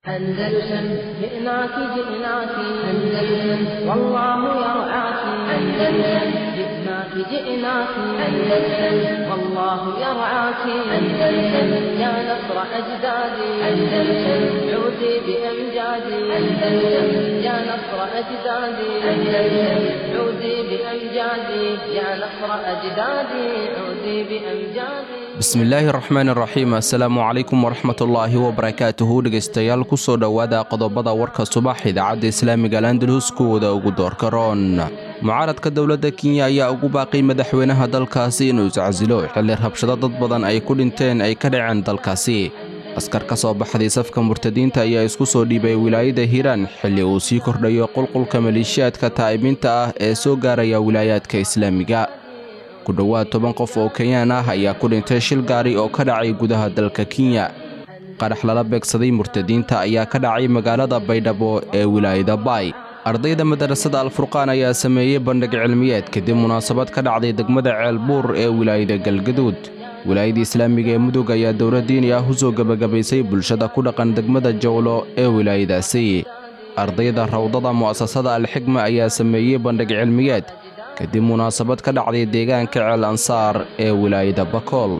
أندلسن جئناك جئناك أندلسن والله يرعاك أندلسن جئناك جئناك أندلسن والله يرعاك أندلسن يا نصر أجدادي أندلسن عودي بأمجادي أندلسن يا نصر أجدادي أندلسن عودي بأمجادي يا نصر أجدادي عودي بأمجادي bismillaahi raxmaan raxiim assalaamu calaykum waraxmatullaahi wabarakaatuhu dhegaystayaal kusoo dhowaada qodobada warka subax idaacadda islaamiga alandalus kuwooda ugu doorka roon mucaaradka dowladda kenya ayaa ugu baaqay madaxweynaha dalkaasi inuu iscasilo xilli rabshado dad badan ay ku dhinteen ay ka dhaceen dalkaasi askar ka soo baxday safka murtadiinta ayaa isku soo dhiibay wilaayada hiiraan xilli uu sii kordhayo qulqulka maleeshiyaadka taa'ibiinta ah ee soo gaaraya wilaayaadka islaamiga ku dhowaad toban qof oo kenyaan ah ayaa ku dhintay shil gaari oo ka dhacay gudaha dalka kenya qarax lala beegsaday murtadiinta ayaa ka dhacay magaalada baydhabo ee wilaayada baay ardayda madarasada alfurqaan ayaa sameeyey bandhig cilmiyeed kadib munaasabad ka dhacday degmada ceelbuur ee wilaayada galgaduud wilaayada islaamiga ee mudug ayaa dowlad diini ah u soo gebagabaysay bulshada ku dhaqan degmada jowlo ee wilaayadaasi ardayda rawdada mu'asasada alxigma ayaa sameeyey bandhig cilmiyeed kadib munaasabad ka dhacday deegaanka ceel ansaar ee wilaayada bakool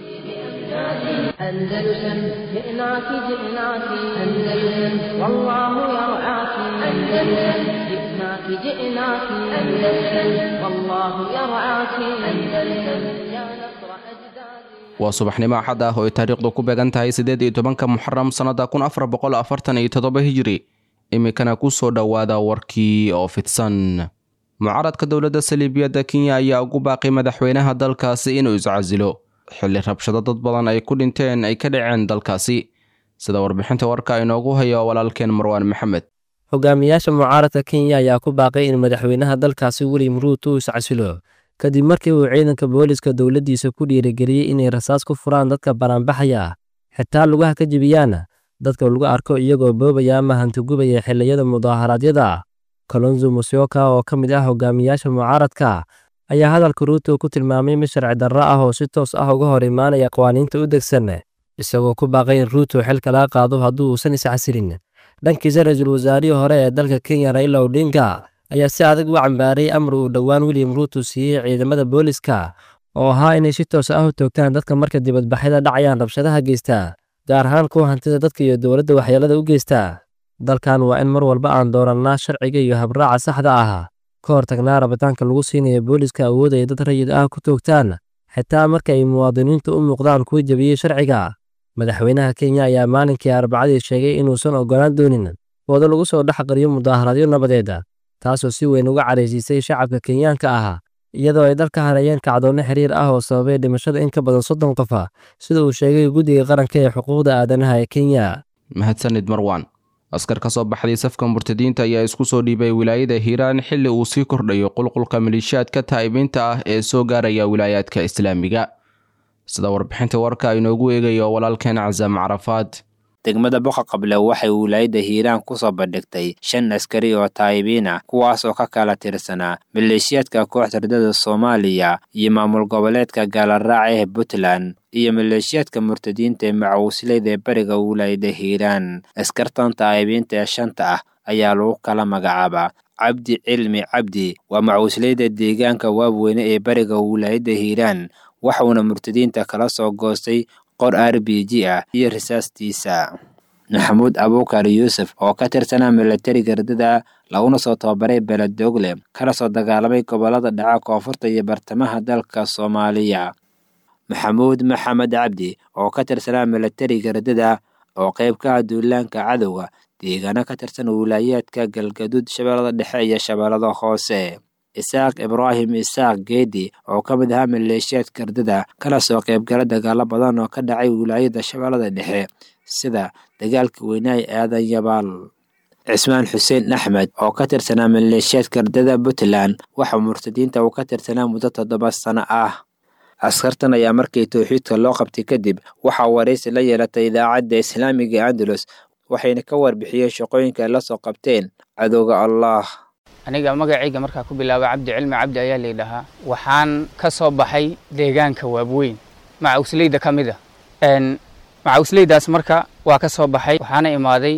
أندلسن جئناك جئناك أندلسن والله يرعاك أندلسن جئناك جئناك أندلسن والله يرعاك أندلسن يا نصر أجدادي waa subaxnimo axad ah oo ay taariikhdu ku beegan tahay siddeed iyo tobanka muxaram sannada kun afar boqol afartan iyo toddoba hijiri iminkana ku soo dhowaada warkii oo fidsan mucaaradka dowladda saliibiyadda kenya ayaa ugu baaqay madaxweynaha dalkaasi inuu iscasilo xilli rabshado dad badan ay ku dhinteen ay ka dhaceen dalkaasi sida warbixinta warka inoogu hayo walaalkeen marwaan maxamed hogaamiyaasha mucaaradka kenya ayaa ku baaqay in madaxweynaha dalkaasi william ruut uu iscasilo kadib markii uu ciidanka booliska dowladdiisa ku dhiirigeliyey inay rasaas ku furaan dadka banaanbaxaya xitaa lugaha ka jebiyaan dadka lagu arko iyagoo boobaya ama hantigubaya xilliyada mudaaharaadyada kalonzo musyoka oo ka mid ah hogaamiyaasha mucaaradka ayaa hadalka ruuto ku tilmaamay mid sharci darro ah oo si toos ah uga hor imaanaya qawaaniinta u degsan isagoo ku baaqay in ruuto xilka laga qaado haddii uusan iscasilin dhankiisa ra-iisul wasaarihii hore ee dalka kenya raila odinga ayaa si adag u cambaaray amar uu dhowaan william ruuto siiyey ciidamada booliska oo ahaa inay si toos ah u toogtaan dadka marka dibadbaxyada dhacayaan rabshadaha geysta gaar ahaan kuwa hantida dadka iyo dowladda waxyeelada u geysta dalkan waa in mar walba aan doorannaa sharciga iyo habraaca saxda ah ka hor tagnaa rabitaanka lagu siinaya booliska awood ay dad rayid ah ku toogtaan xitaa marka ay muwaadiniintu u muuqdaan kuwa jebiyey sharciga madaxweynaha kenya ayaa maalinkii arbacadii sheegay inuusan oggolaan doonin wado lagu soo dhex qariyo mudaaharadyo nabadeeda taasoo si weyn uga caraysiisay shacabka kenyaanka ah iyadoo ay dalka hareeyeen kacdoonno xiriir ah oo sababay dhimashada in ka badan soddon qof ah sida uu sheegay guddiga qaranka ee xuquuqda aadanaha ee kenya mahadsanid marwaan askar ka soo baxday safka murtadiinta ayaa isku soo dhiibay wilaayada hiiraan xilli uu sii kordhayo qulqulka maleeshiyaadka taa'ibiinta ah ee soo gaaraya wilaayaadka islaamiga sida warbixinta warka inoogu eegayo walaalkeen casaam carafaad degmada boqa qable waxay wilaayadda hiiraan ku soo bandhigtay shan askari oo taayibiina kuwaas oo ka kala tirsanaa maleeshiyaadka kooxda ridada soomaaliya iyo maamul goboleedka gaalaraac ee puntland iyo maleeshiyaadka murtadiinta ee macawisleyda ee bariga wilaayadda hiiraan askartan taayibiinta ee shanta ah ayaa lagu kala magacaabaa cabdi cilmi cabdi waa macawisleyda deegaanka waabweyne ee bariga wilaayadda hiiraan waxuuna murtadiinta kala soo goostay qor r b g ah iyo risaastiisa maxamuud abuukar yuusuf oo ka tirsanaa milatari gardada laguna soo tababaray beledogle kana soo dagaalamay gobolada dhaca koonfurta iyo bartamaha dalka soomaaliya maxamuud maxamed cabdi oo ka tirsanaa milatari gardada oo qayb ka ah duulaanka cadowga deegaano ka tirsan wilaayaadka galgaduud shabeellada dhexe iyo shabeellada hoose isaaq ibraahim isaaq geedi oo ka mid ahaa maleeshiyaad gardada kana soo qaybgala dagaalo badan oo ka dhacay wilaayada shabeellada dhexe sida dagaalka weynaha aadan yabaal cismaan xuseen axmed oo ka tirsanaa maleeshiyaad gardada puntland waxa murtadiinta uu ka tirsanaa muddo toddoba sano ah askartan ayaa markii towxiidka loo qabtay kadib waxaa waraysi la yeelatay idaacadda islaamiga ee andalus waxayna ka warbixiyeen shaqooyinka ay la soo qabteen cadowga allah aniga magacayga markaa ku bilaaba cabdi cilmi cabdi ayaa layidhahaa waxaan ka soo baxay deegaanka waabweyn macawisleyda ka mid a macawisleydaas marka waa ka soo baxay waxaana imaaday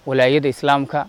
walaayada islaamka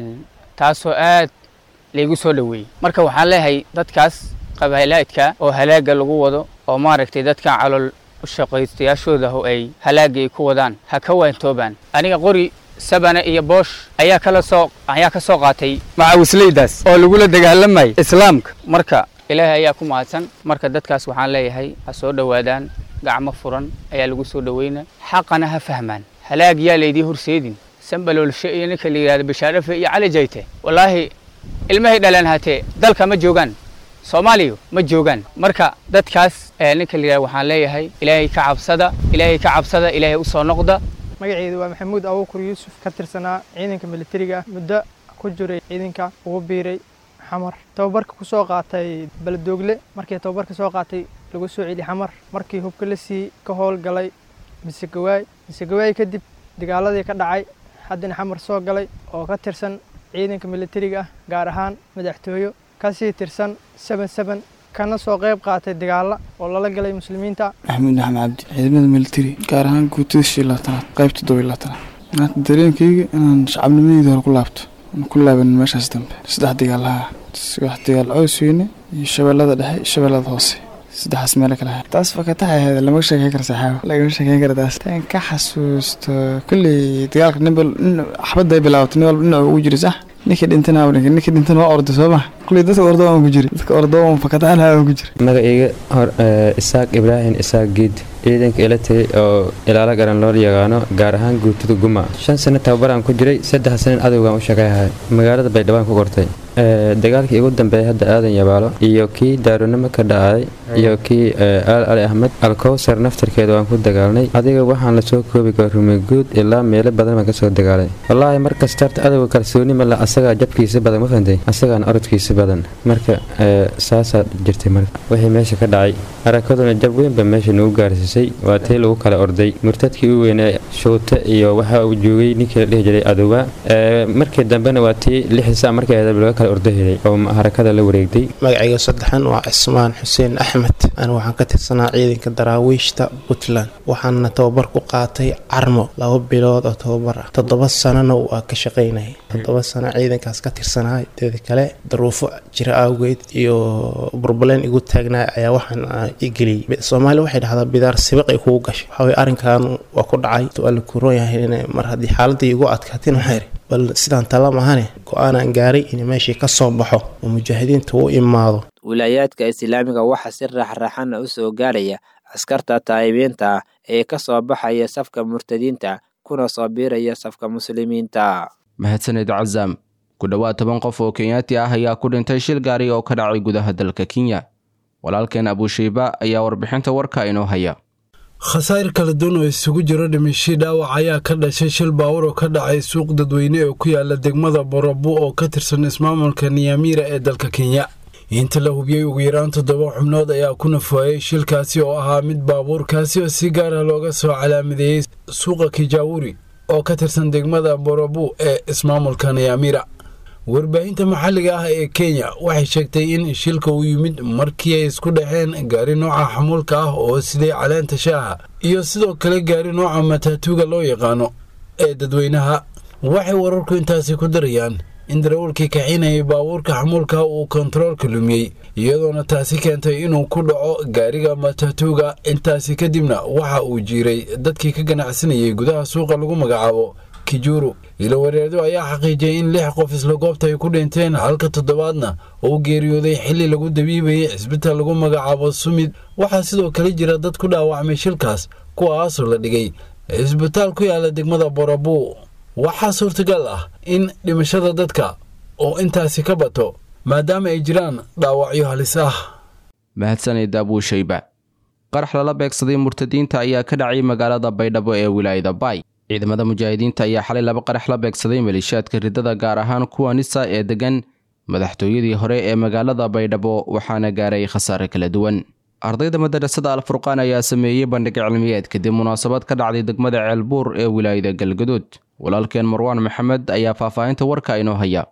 taasoo aad laygu soo dhoweeyey marka waxaan leeyahay dadkaas qabaalaadka oo halaaga lagu wado oo maaragtay dadkan calool shaqaystayaashooda oo ay halaaga ay ku wadaan ha ka waantoobaan aniga qori sabane iyo boosh ayaa kala soo ayaa ka soo qaatay macawisleydaas oo lagula dagaalamayay islaamka marka ilaahay ayaa ku mahadsan marka dadkaas waxaan leeyahay ha soo dhowaadaan gacmo furan ayaa lagu soo dhoweyna xaqana ha fahmaan halaag yaa laydii horseedin sambaloolshe iyo ninka la yidhahdo bashaarafe iyo cali jayte wallaahi ilmahay dhalaan hatee dalka ma joogaan soomaaliya ma joogaan marka dadkaas ninka la yidhahdo waxaan leeyahay ilaahay ka cabsada ilaahay ka cabsada ilaahay u soo noqda magaceedu waa maxamuud abuukur yuusuf ka tirsanaa ciidanka militariga muddo ku jiray ciidanka ugu biiray xamar tababarka ku soo qaatay baladoogle markii tababarka soo qaatay lagu soo celi xamar markii hubka la sii ka howlgalay misegawaay misegawaay kadib dagaaladii ka dhacay haddana xamar soo galay oo ka tirsan ciidanka militariga ah gaar ahaan madaxtooyo kasii tirsan seben seben kana soo qayb qaatay dagaalla oo lala galay muslimiinta maxamuud axmed cabdi ciidamada militari gaar ahaan guutada shii labaatanaad qaybta todoba labaatanaad maanta dareenkayga inaan shacabnimadeyda hore ku laabto aan ku laabanin meeshaas dambe saddex dagaalaha wax dagaal cows weyne iyo shabeellada dhexe iyo shabeellada hoose saddexaas meelo kale ahaa taas fakataxa ahayd lama sheekeyn kara saxaabo lagama sheekeyn kara taas tan ka xasuusto kolley dagaalka ninba xabadda ay bilaabato nin walba dhinacu ugu jira sax ninkii dhintana ninkii dhintana waa orday soo ma kolley dadka ordo aan ku jira dadka ordo aan fakataxana aan ku jira magacayga hor isaaq ibraahim isaaq giid ciidanka elatary oo ilaalo garan loo yaqaano gaar ahaan guutada guma shan sano tababaraan ku jiray saddex sanin adowgaan u shaqeyhay magaalada baydhawaan ku kortay dagaalkii ugu dambeeyay hadda aadan yabaalo iyo kii daaronimo ka dhacay iyo kii aal ali axmed alkowsar naftarkeeda waan ku dagaalnay adiga waxaan lasoo koobi kara rumeguud ilaa meelo badan baan kasoo dagaalay wallaahi markasta horta adowga kalsooni male asagaa jabkiisa badan ma fahantay asagaana orodkiisa badan marka saasaa jirtay marka wixii meesha ka dhacay harakaduna jab weynba meesha nagu gaarsiisay waa tii lagu kala orday murtadkii u weynaa shuute iyo waxa uu joogay ninkii la dhihi jiray adowa markii dambena waa tii lixisa markii ahayd laga kala ordahelay oo harakada la wareegtay magacayga saddexan waa cismaan xuseen axmed anigu waxaan ka tirsanaa ciidanka daraawiishta puntland waxaana tababar ku qaatay carmo laba bilood oo tababar ah toddoba sanana waa ka shaqaynayay toddoba sano ciidankaas ka tirsanaa teeda kale daruufo jira awgeed iyo burbaleen igu taagnaa ayaa waxaan igeliyey soomaaliya waxay dhahdaa bidaar sibiq ay kugu gashay waxaweye arrinkan waa ku dhacay waa la kuroon yahay mar haddii xaaladii igu adkaatin waxaa yidhi bal sidaan tala mahane go-aanaan gaaray in meeshii ka soo baxo oo mujaahidiinta u imaado wilaayaadka islaamiga waxaa si raaxraaxana u soo gaaraya askarta taayibiinta ah ee ka soo baxaya safka murtadiinta kuna soo biiraya safka muslimiinta mahadsaned cazaam ku dhowaad toban qof oo kenyaati ah ayaa ku dhintay shil gaari oo ka dhacay gudaha dalka kenya walaalkeen abushayba ayaa warbixinta warka inoo haya khasaar kala duwan oo isugu jiro dhimashii dhaawac ayaa ka dhashay shil baawur oo ka dhacay suuq dadweyne oo ku yaala degmada borabu oo ka tirsan ismaamulka niyamiira ee dalka kenya inta la hubiyey ugu yaraan toddoba xubnood ayaa ku nafuayay shilkaasi oo ahaa mid baabuurkaasi oo si gaara looga soo calaamadeeyey suuqa kijaawuri oo ka tirsan degmada borabu ee ismaamulka niyamiira warbaahinta maxalliga ah ee kenya waxay sheegtay in shilka uu yimid markii ay isku dhexeen gaari nooca xamuulka ah oo siday caleenta shaaha iyo sidoo kale gaari nooca mataatuuga loo yaqaano ee dadweynaha waxay wararku intaasi ku darayaan in darawalkii kaxinayay baabuurka xamuulka uu kontaroolka lumiyey iyadoona taasi keentay inuu ku dhaco gaariga mataatuuga intaasi kadibna waxa uu jiiray dadkii ka ganacsanayay gudaha suuqa lagu magacaabo kijuru ilowareerdo ayaa xaqiijiyay in lix qof isla goobta ay ku dhinteen halka toddobaadna uu geeriyooday xilli lagu dabiibayay cisbitaal lagu magacaabo sumid waxaa sidoo kale jira dad ku dhaawacmay shilkaas kuwaasoo la dhigay cisbitaal ku yaala degmada borabu waxaa suurtagal ah in dhimashada dadka oo intaasi ka bato maadaama ay jiraan dhaawacyo halis ah mahadsanid abuushayba qarax lala beegsaday murtadiinta ayaa ka dhacay magaalada baydhabo ee wilaayada baay ciidamada mujaahidiinta ayaa xalay laba qarax la beegsaday maleeshiyaadka ridada gaar ahaan kuwa nisa ee degan madaxtooyadii hore ee magaalada baydhabo waxaana gaaray khasaare kala duwan ardayda madarasada alfurqaan ayaa sameeyey bandhig cilmiyeed kadib munaasabad ka dhacday degmada ceelbuur ee wilaayada galgaduud walaalkeen marwaan maxamed ayaa faahfaahinta warka inoo haya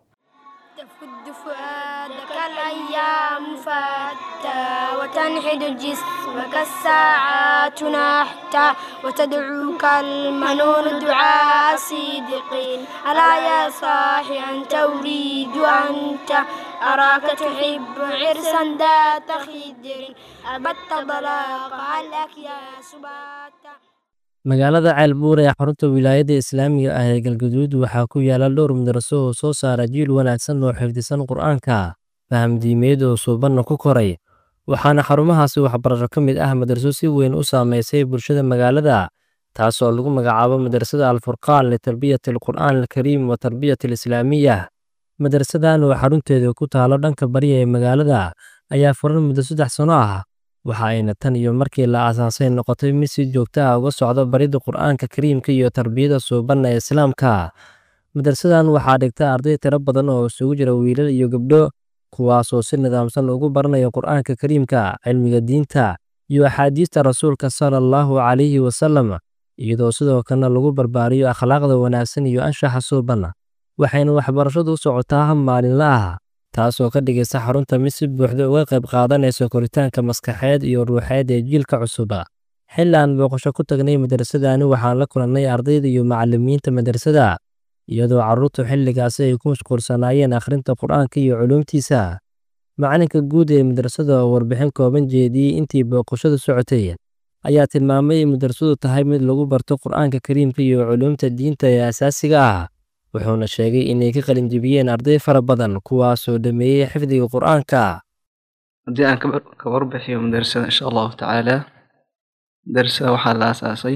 وتنحد الجسم اسمك الساعات نحتا وتدعوك المنون دعاء صديقين ألا يا صاحي أنت أريد أنت أراك تحب عرسا ذات خدر أبت ضلاق عليك يا سباتا magaalada ceelbuur ee xarunta wilaayadda islaamiga ah ee galgaduud waxaa ku yaala dhowr madraso oo soo saara jiil wanaagsan oo xifdisan qur-aanka faham diimeed oo suubanna ku koray waxaana xarumahaasi waxbarasho ka mid ah madraso si weyn u saameysay bulshada magaalada taasoo lagu magacaabo madrasada alfurqaan litarbiyati alqur'aan alkariim wa tarbiyati alislaamiya madrasadan oo xarunteeda ku taalo dhanka bariya ee magaalada ayaa furan muddo saddex sano ah waxa ayna tan iyo markii la aasaasay noqotay mid si joogto ah uga socdo baridda qur'aanka kariimka iyo tarbiyada suubanna ee islaamka madrasadan waxaa dhigta arday tiro badan oo isugu jira wiilal iyo gabdho kuwaasoo si nidaamsan ugu baranaya qur'aanka kariimka cilmiga diinta iyo axaadiista rasuulka sala allahu calayhi wasalam iyadoo sidoo kalena lagu barbaariyo akhlaaqda wanaagsan iyo anshaxa suuban waxayna waxbarashadu u socotaa hab maalinla ah taasoo ka dhigaysa xarunta mid si buuxda uga qayb qaadanaysa koritaanka maskaxeed iyo ruuxeed ee jiilka cusuba xilli aan booqasho ku tagnay madrasadani waxaan la kulannay ardayda iyo macallimiinta madrasada iyadoo carruurtu xilligaasi ay ku mashquulsanaayeen akhrinta qur'aanka iyo culuumtiisa macalinka guud ee madrasada oo warbixin kooban jeediyey intii booqashadu socotay ayaa tilmaamay in madrasadu tahay mid lagu barto qur'aanka kariimka iyo culuumta diinta ee asaasiga ah wuxuuna sheegay inay ka qalinjibiyeen arday fara badan kuwaasoo dhameeyey xifdiga qur'aanka haddii aan ka warbixiyo madrasada insha allahu tacaala madrasada waxaa la aasaasay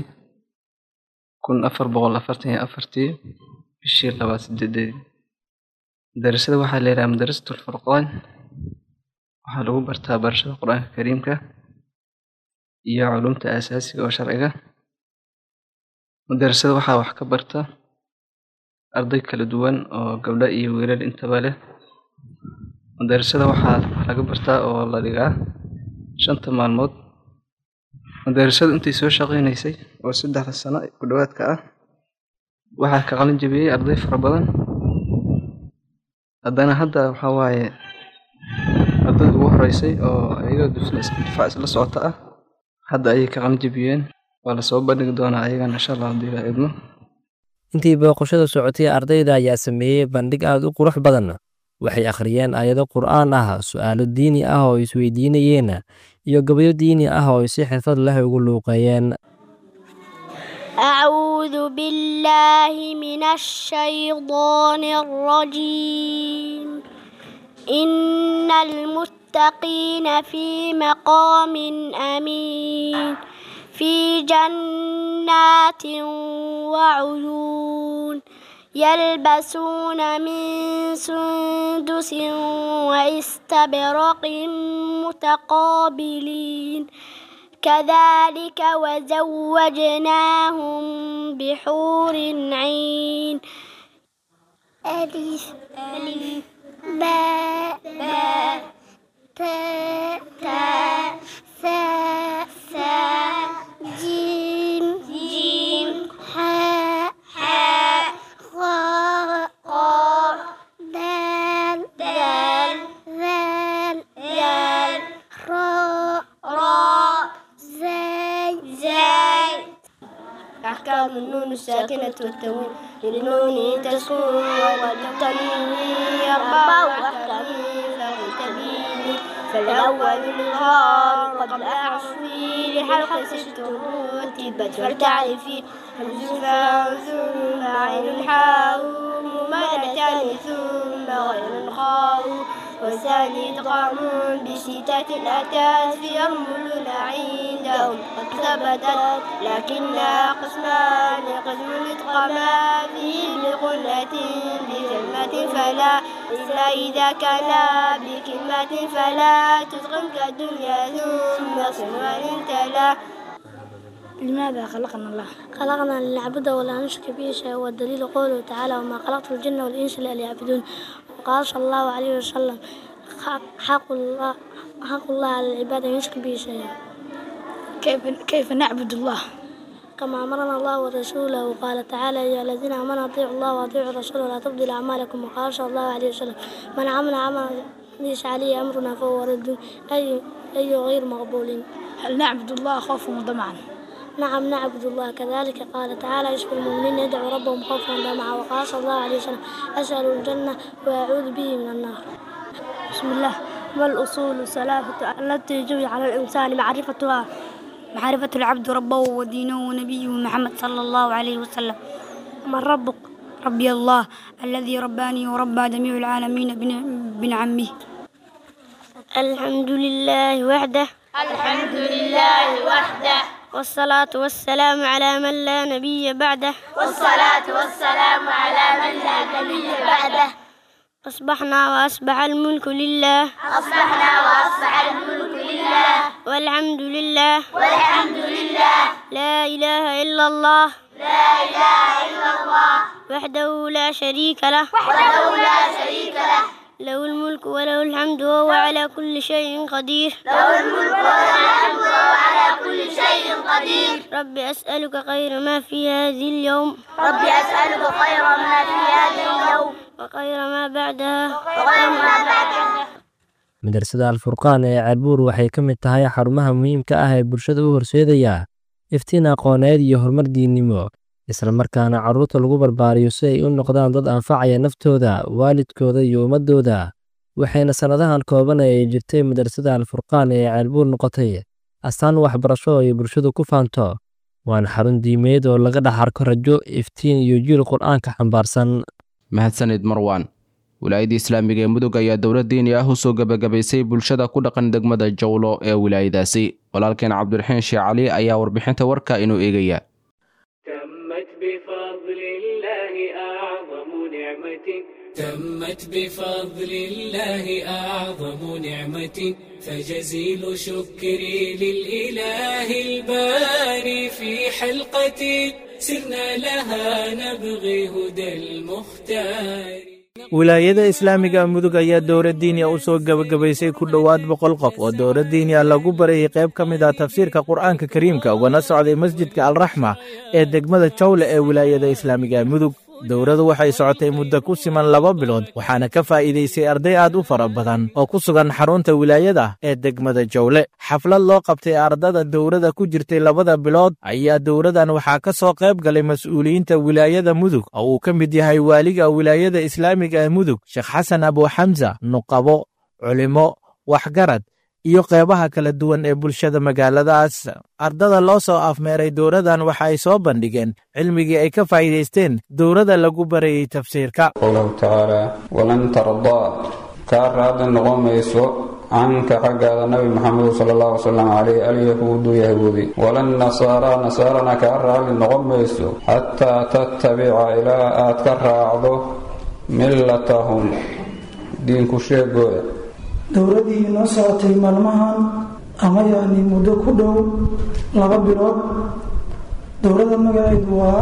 kun afar boqol afartan iyo afartii bishii labaad sideedeedii madrasada waxaa la yidhaha madrasatul furqaan waxaa lagu bartaa barashada qur-aanka kariimka iyo culumta asaasiga oo sharciga madrasada waxaa wax ka barta arday kala duwan oo gabdho iyo wiilal intaba leh madrasada waxaa laga bartaa oo la dhigaa shanta maalmood madrasadu intii soo shaqaynaysay oo saddexda sano ku dhowaadka ah waxaa ka qalin jabiyey arday fara badan haddana hadda waxaa waaye ardayda ugu horeysay oo ayaga difaac isla socota ah hadda ayay ka qalin jabiyeen waa lasoo bandhigi doonaa ayagana insha allah haddii la idmo intii booqashada socotay ardayda ayaa sameeyey bandhig aad u qurux badan waxay akhriyeen aayado qur'aan ah su'aalo diini ah oo isweydiinayeen iyo gabayo diini ah oo ay si xirfad leh ugu luuqeeyeen أعوذ بالله من الشيطان الرجيم إن المتقين في مقام أمين في جنات وعيون يلبسون من سندس واستبرق متقابلين كذلك وزوجناهم بحور عين ألف ألف باء باء تاء تاء ثاء ثاء جيم جيم حاء حاء خاء خاء دال دال ذال ذال راء راء زاي زاي أحكام النون الساكنة والتنوين للنون تسكن والتنوين أربع أحكام فاغتبيني فالأول الإظهار قبل أعصي لحلق ست رتبت فلتعرفي همز ثم عين حاء ممالتان ثم غير خاء والثاني إدغام بستة أتت في أرمل عندهم قد ثبتت لكنها قسمان قسم إدغاما فيه بقلة بكلمة فلا إلا إذا كان بكلمة فلا تدغم كالدنيا ثم صنوان تلا لماذا خلقنا الله؟ خلقنا لنعبده ولا نشرك به شيئا والدليل قوله تعالى وما خلقت الجن والإنس إلا ليعبدون قال صلى الله عليه وسلم حق الله حق الله على العباد أن يشرك به شيئا كيف كيف نعبد الله؟ كما أمرنا الله ورسوله وقال تعالى يا الذين آمنوا أطيعوا الله وأطيعوا الرسول ولا تبدلوا أعمالكم وقال صلى الله عليه وسلم من عمل عملا ليس عليه أمرنا فهو رد أي أي غير مقبول هل نعبد الله خوفا وطمعا نعم نعبد الله كذلك قال تعالى يشفي المؤمنين يدعو ربهم خوفا وطمعا وقال صلى الله عليه وسلم أسأل الجنة وأعوذ به من النار بسم الله ما الأصول الثلاثة التي يجب على الإنسان معرفتها معرفة العبد ربه ودينه ونبيه محمد صلى الله عليه وسلم من ربك ربي الله الذي رباني وربى جميع العالمين بن عمه الحمد لله وحده الحمد لله وحده والصلاة والسلام على من لا نبي بعده والصلاة والسلام على من لا نبي بعده أصبحنا وأصبح الملك لله أصبحنا وأصبح الملك لله والحمد لله والحمد لله لا إله إلا الله لا إله إلا الله وحده لا شريك له وحده لا شريك له له الملك وله الحمد وهو على كل شيء قدير له الملك وله الحمد وهو على كل شيء قدير رب أسألك خير ما في هذه اليوم رب أسألك خير ما في هذا اليوم وخير ما بعدها وخير ما بعدها madrasada alfurqaan ee ceelbuur waxay ka mid tahay xarumaha muhiimka ah ee bulshada u horseedaya iftiin aqooneed iyo horumar diinnimo isla markaana carruurta lagu barbaariyo si ay u noqdaan dad anfacaya naftooda waalidkooda iyo ummaddooda waxayna sannadahan kooban ee ay jirtay madrasada alfurqaan ee ceelbuur noqotay astaan waxbarasho oo ay bulshadu ku faanto waana xarun diimeed oo laga dhex arko rajo iftiin iyo jiil qur'aanka xambaarsan mahadsanid marwaan wilaayadda islaamiga ee mudug ayaa dowlad diini ah u soo gebagabaysay bulshada ku dhaqan degmada jawlo ee wilaayadaasi walaalkeen cabdiraxiin sheekh cali ayaa warbixinta warka inuu eegaya تمت بفضل الله أعظم نعمة فجزيل شكري للإله الباري في حلقة سرنا لها نبغي هدى المختار wilaayada islaamiga mudug ayaa dowlad diiniya u soo gebagabaysay ku dhowaad boqol qof oo dowlad diiniya lagu barayay qayb ka mid ah tafsiirka qur'aanka kariimka ugana socday masjidka alraxma ee degmada jawle ee wilaayada islaamiga mudug dowladu waxay socotay muddo ku siman laba bilood waxaana ka faa'iidaysay arday aad u fara badan oo ku sugan xarunta wilaayada ee degmada jawle xaflad loo qabtay ardada dowladda ku jirtay labada bilood ayaa dowladan waxaa ka soo qayb galay mas'uuliyiinta wilaayada mudug oo uu ka mid yahay waaliga wilaayada islaamiga ee mudug sheekh xasan abuuxamsa nuqabo culimo waxgarad iyo qeybaha kala duwan ee bulshada magaaladaas ardada loo soo afmeeray dowladan waxa ay soo bandhigeen cilmigii ay ka faa'iidaysteen dowladda lagu barayey tafsiirka qowlahu tacaala walan tardaa kaa raadli noqon mayso canka xaggaada nabi maxamed sala allahu wasalam caleyh alyahuudu yahuudi walan nasaaraa nasaarana kaa raadli noqon mayso xataa tattabica ilaa aad ka raacdo millatahum diinku sheegooda dowladdii inoo socotay maalmahan ama yacni muddo ku dhow laba bilood dowladda magaceedu waa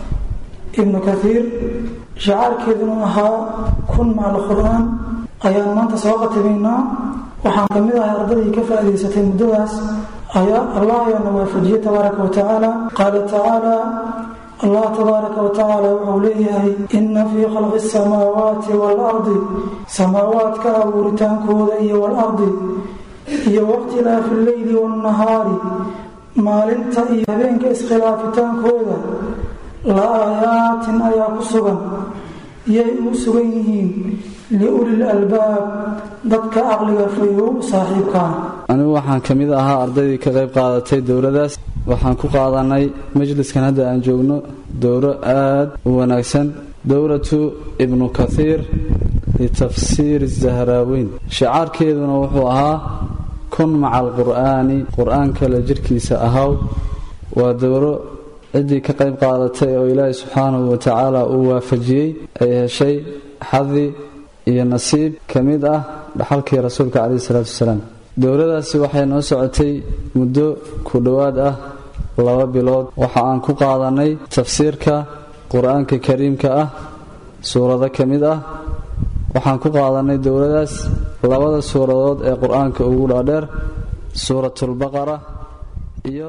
ibnu kathiir shacaarkeeduna ahaa kun macal qur-aan ayaan maanta soo qatibaynaa waxaan ka mid ahay ardadii ka faa'idaysatay muddadaas ayaa allah ayaana waafajiyey tabaaraka wa tacaala qaala tacaala allah tabaaraka wa tacaala wuxuu leeyahay inna fii khalqi asamaawaati waalardi samaawaadka abuuritaankooda iyo waalardi iyo wakhtilaafi alleyli waannahaari maalinta iyo habeenka iskhilaafitaankooda la aayaatin ayaa ku sugan yay u sugan yihiin liulil albaab dadka caqliga fayow saaxiibkaa anigu waxaan ka mid ahaa ardaydii ka qayb qaadatay dowladdaas waxaan ku qaadanay majliskan hadda aan joogno dowro aad u wanaagsan dowlatu ibnu kathiir litafsiiri zahraaweyn shicaarkeeduna wuxuu ahaa kun maca alqur'aani qur-aanka la jirhkiisa ahaw waa dowro ciddii ka qayb qaadatay oo ilaahay subxaanahu wa tacaala uu waafajiyey ay heshay xadi iyo nasiib ka mid ah dhaxalkii rasuulka caleyhi salaatu wasalaam dowladaasi waxay noo socotay muddo ku dhowaad ah laba bilood waxa aan ku qaadanay tafsiirka qur-aanka kariimka ah suurado ka mid ah waxaan ku qaadanay dowladaas labada suuradood ee qur-aanka ugu dhaadheer suuratulbaqara iyo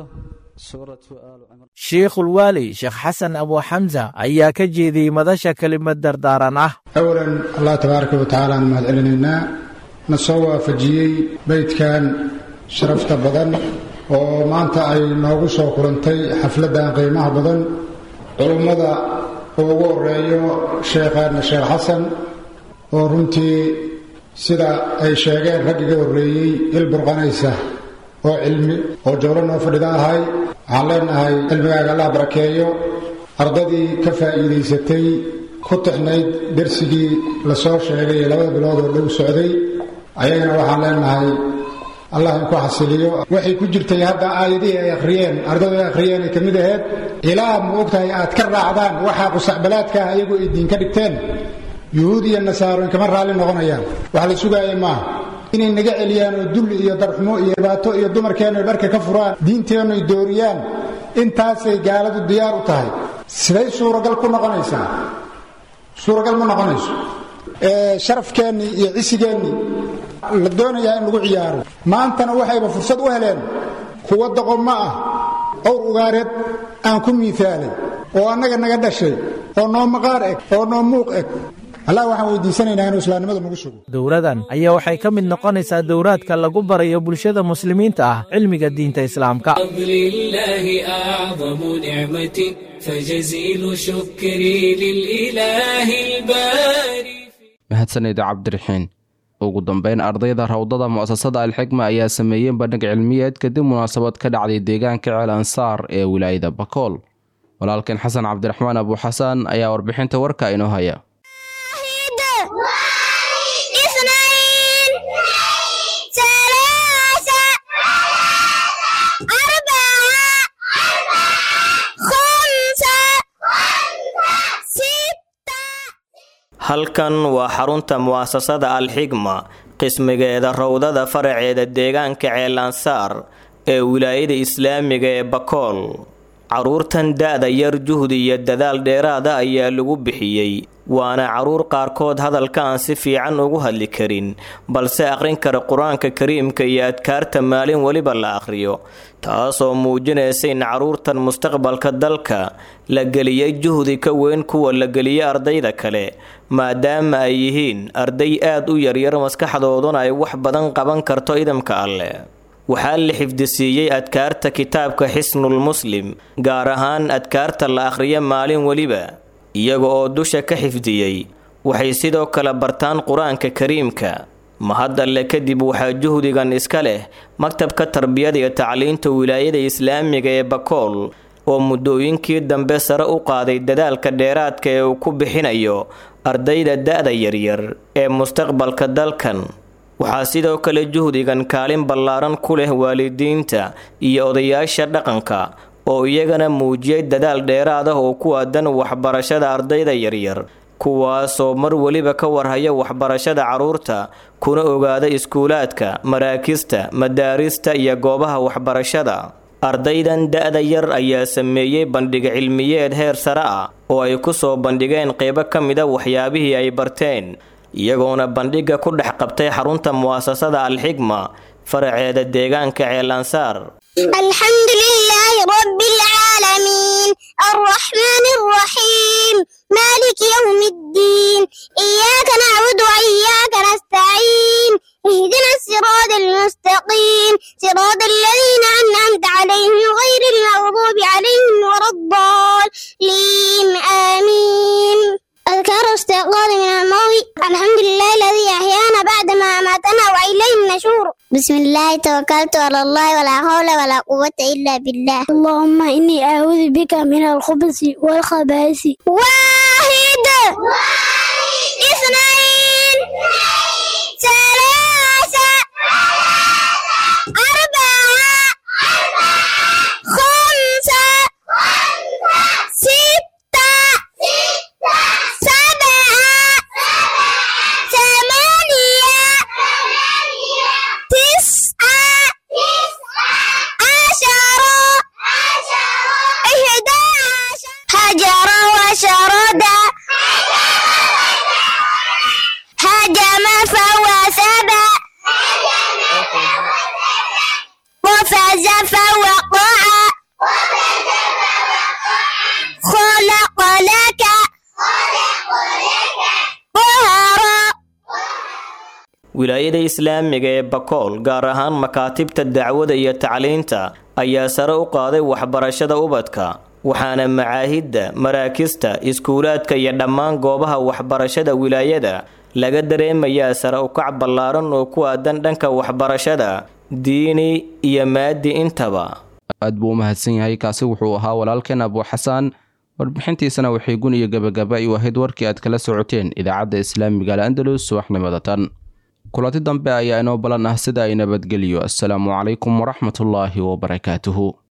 shiikhulwaali sheekh xasan abuuxamsa ayaa ka jeediyey madasha kelimad dardaaran ah awalan allah tabaaraka wa tacaala aan mahad celinaynaa na soo waafajiyey beydkan sharafta badan oo maanta ay noogu soo kulantay xafladdan qiimaha badan culummada ugu horeeyo sheekhaadna sheekh xasan oo runtii sida ay sheegeen rag iga horreeyey il burqanaysa oo cilmi oo jawlo noo fadhida ahay waxaan leenahay cilmigaaga allah barakeeyo ardadii ka faa'iidaysatay ku tixnayd dersigii la soo sheegay ee labada bilood oo dhow socday ayagana waxaan leenahay allah inku xasiliyo waxay ku jirtay hadda aayadihii ay akhriyeen ardadu ay akhriyeen ay ka mid ahayd ilaa ma ogtahay aad ka raacdaan waxaa qusacbalaadka ah ayagu ay diin ka dhigteen yuhuud iyo nasaaro inkama raalli noqonayaan wax la sugaaya maaha inay naga celiyaan oo dulli iyo darxumo iyo dhibaato iyo dumarkeennu ay dharka ka furaan diinteennu ay dooriyaan intaasay gaaladu diyaar u tahay siday suuragal ku noqonaysaa suuragal ma noqonayso sharafkeennii iyo cisigeennii la doonayaa in lagu ciyaaro maantana waxayba fursad u heleen kuwa doqommo ah owr ugaareed aan ku miisaalay oo annaga naga dhashay oo noo maqaar eg oo noo muuq eg allah waxaan weydiisanaynaa inuu islaamnimada nagu sugo dowladan ayaa waxay ka mid noqonaysaa dowraadka lagu barayo bulshada muslimiinta ah cilmiga diinta islaamka فضل الله أعظم نعمة فجزيل شكري للإله الباري mahadsanida cabdiraxiin ugu dambeyn ardayda rawdada mu'asasada alxikma ayaa sameeyey bandhig cilmiyeed kadib munaasabad ka dhacday deegaanka ceel ansaar ee wilaayada bakool walaalkeen xasan cabdiraxmaan abuuxasaan ayaa warbixinta warka inoo haya halkan waa xarunta mu'asasada alxigma qismigeeda rowdada faraceeda deegaanka ceelansaar ee wilaayada islaamiga ee bakool caruurtan da-da yar juhdi iyo dadaal dheeraada ayaa lagu bixiyey waana caruur qaarkood hadalka aan si fiican ugu hadli karin balse aqrin kara qur-aanka kariimka iyo adkaarta maalin weliba la aqhriyo taasoo muujinaysa in caruurtan mustaqbalka dalka la geliyey juhdi ka weyn kuwa la geliyey ardayda kale maadaama ay yihiin arday aad u yaryar maskaxdooduna ay wax badan qaban karto idamka alleh waxaa la xifdisiiyey adkaarta kitaabka xisnul muslim gaar ahaan adkaarta la akhriyo maalin weliba iyaga oo dusha ka xifdiyey waxay sidoo kale bartaan qur-aanka kariimka mahad alle kadib waxaa juhdigan iska leh maktabka tarbiyada iyo tacliinta wilaayada islaamiga ee bakool oo muddooyinkii dambe sare u qaaday dadaalka dheeraadka ee uu ku bixinayo ardayda da-da yaryar ee mustaqbalka dalkan waxaa sidoo kale juhdigan kaalin ballaaran ku leh waalidiinta iyo odayaasha dhaqanka oo iyagana muujiyay dadaal dheeraad ah oo ku aadan waxbarashada ardayda yaryar kuwaasoo mar weliba ka warhaya waxbarashada carruurta kuna ogaada iskuulaadka maraakista madaarista iyo goobaha waxbarashada ardaydan da-da yar ayaa sameeyey bandhig cilmiyeed heer sare ah oo ay ku soo bandhigeen qeybo ka mida waxyaabihii ay barteen iyagoona bandhigga ku dhex qabtay xarunta mu'asasada alxigma faraceeda deegaanka ceelansaar الحمد لله رب العالمين الرحمن الرحيم مالك يوم الدين إياك نعبد وإياك نستعين اهدنا الصراط المستقيم صراط الذين أنعمت عليهم غير المغضوب عليهم ولا الضالين آمين أذكار استيقاظ من الموت الحمد لله الذي أحيانا بعد ما أماتنا وإليه النشور بسم الله توكلت على الله ولا حول ولا قوة إلا بالله اللهم إني أعوذ بك من الخبث والخبائث واحد اثنين ثلاثة أربعة خمسة ستة سبعة ثمانية تسعة عشرة إحدى عشر حجر وشرد wilaayada islaamiga ee bakool gaar ahaan makaatibta dacwada iyo tacliinta ayaa sare u qaaday waxbarashada ubadka waxaana macaahidda maraakista iskuulaadka iyo dhammaan goobaha waxbarashada wilaayada laga dareemayaa sare ukac ballaaran oo ku aadan dhanka waxbarashada diini iyo maadi intaba aad buu u mahadsan yahay kaasi wuxuu ahaa walaalkeen abuu xasaan warbixintiisana waxay gun iyo gabagaba u ahayd warkii aad kala socoteen idaacadda islaamiga al'andalus subaxnimada tan kulanti dambe ayaa inoo balan ah sida ay nabadgeliyo assalaamu calaykum waraxmatullaahi wabarakaatuhu